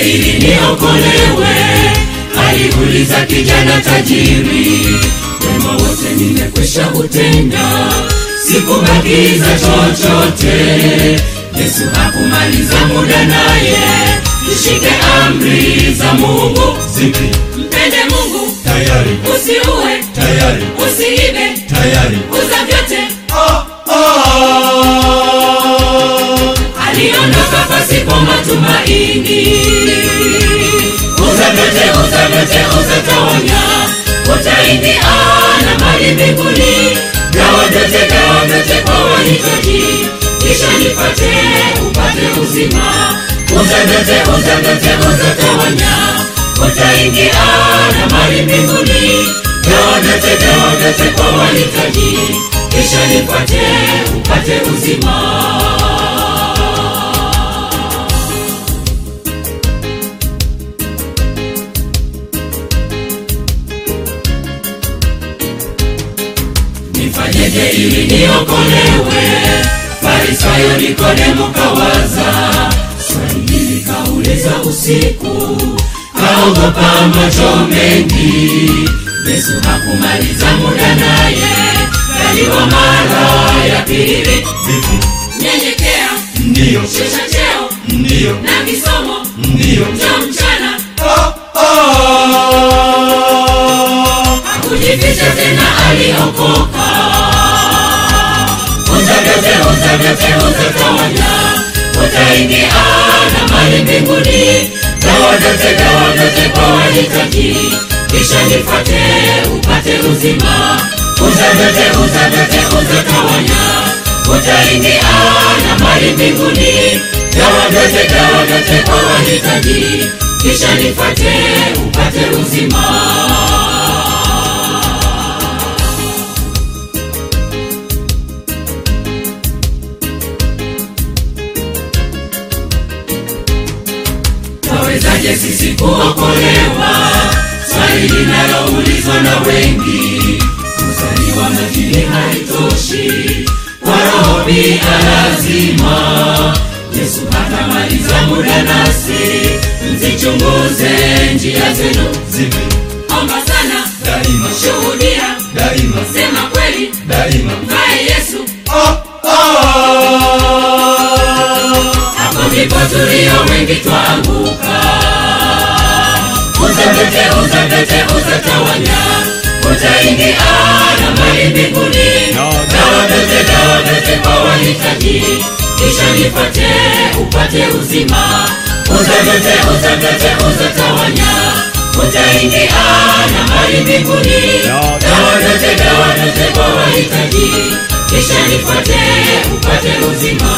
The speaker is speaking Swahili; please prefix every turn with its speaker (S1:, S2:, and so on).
S1: ili niokolewe aliuliza kijana tajiri wema wote nimekwisha utenda sikubakiza chochote yesu hakumaliza muda naye tushike amri za mungu
S2: zipi
S1: mpende mungu
S2: tayari
S1: usiue
S2: tayari
S1: usiibe
S2: tayari
S1: uza vyote
S2: ah, ah.
S1: aliondoka pasipo matumaini uza vyote uza vyote uzatawanya utaingia na mali mbinguni gawa vyote gawa vyote kwa wahitaji kisha nipate upate uzima uza vyote uza vyote uzatawanya utaingia na mali mbinguni gawa vyote gawa vyote kwa wahitaji kisha nipate upate uzima nifanyeje ili niokolewe farisayo nikodemo kawaza swali hili kauliza usiku kaogopa macho mengi yesu hakumaliza muda naye kaliwa mara ya pili
S2: Vipi?
S1: nyenyekea
S2: Ndiyo,
S1: shusha cheo
S2: ndiyo,
S1: na kisomo
S2: ndiyo.
S1: njo mchana
S2: Ah, ah.
S1: hakujificha tena aliokoka uza vyote uza vyote uzatawanya utaingia na mali mbinguni gawa vyote gawa vyote kwa wahitaji kisha nifate upate uzima uza vyote uza vyote uzatawanya utaingia na mali mbinguni gawa vyote gawa vyote kwa wahitaji kisha nifate upate uzima tawezaje sisi kuokolewa swali linaloulizwa na wengi kuzaliwa majini haitoshi kwa roho pia lazima yesu hatamaliza muda nasi mzichunguze njia zenu
S2: Zipi?
S1: omba sana
S2: Daima,
S1: shuhudia
S2: daima,
S1: sema kweli
S2: daima.
S1: mvae yesu
S2: Ah, ah.
S1: hapo ndipo tulio wengi twaanguka uzavete uzavete uzatawanya utaingia na mali mbinguni gawa vyote gawa vyote kwa wahitaji kisha nipate upate uzima uzavete uzavete uzatawanya utaingia na mali mbinguni gawa vyote gawa vyote kwa wahitaji kisha nipate upate uzima